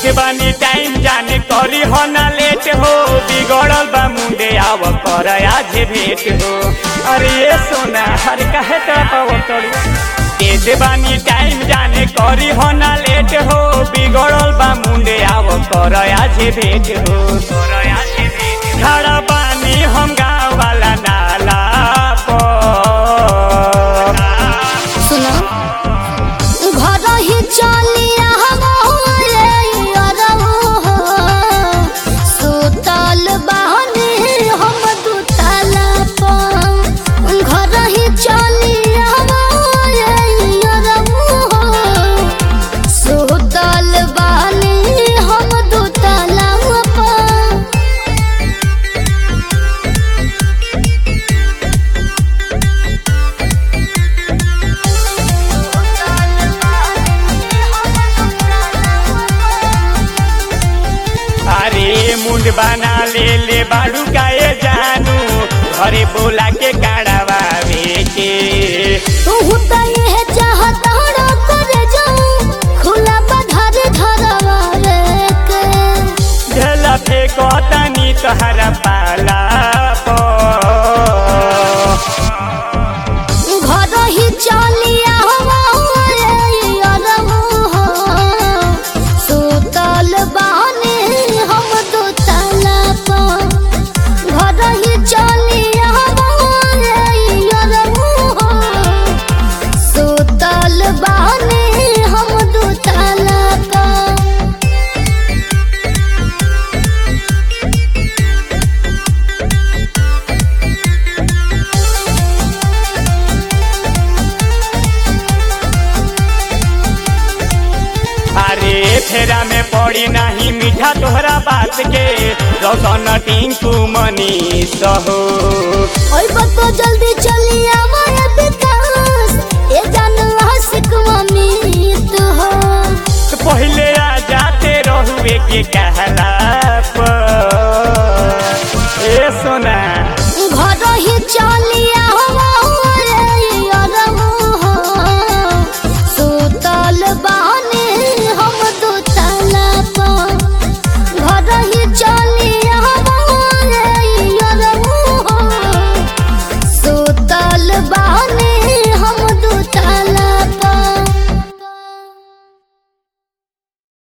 देत बानी टाइम जाने करी हो ना लेट हो बिगड़ल बा मुंडे आव कर आज भेट हो अरे ये सोना हर कहे तो देत बानी टाइम जाने करी हो ना लेट हो बिगड़ल बा मुंडे आव कर आज भेट हो कर आज भेट खड़ा बानी हम गाँव वाला नाला पर सुनो घर ही चलिया सुतल बहनी हम दुतला पर घर ही चलिया सुतल बहनी हम दुतला पर अरे मुंड बना ले ले बाड़ू गाए जानू घरे बोला के काढ़ावे के तू त यह चाहत हड़ा कर जाऊं खुला बधार धरवा रे के झला फेंको तनी तोहरा पाला पर घर ही चलिया सुतल बानी हम दुतला पर घर ही चलिया सुतल बानी हम दुतला पर अरे फेरा में पड़ी नहीं मीठा तोहरा बात के रोशन टिंकू मनीष हो ओए बतो जल्दी चली आवाए विकास ये जानला सिकवा मीत हो तो पहले आ जाते रहुए के कहला पर ए सोना घर ही चली आवा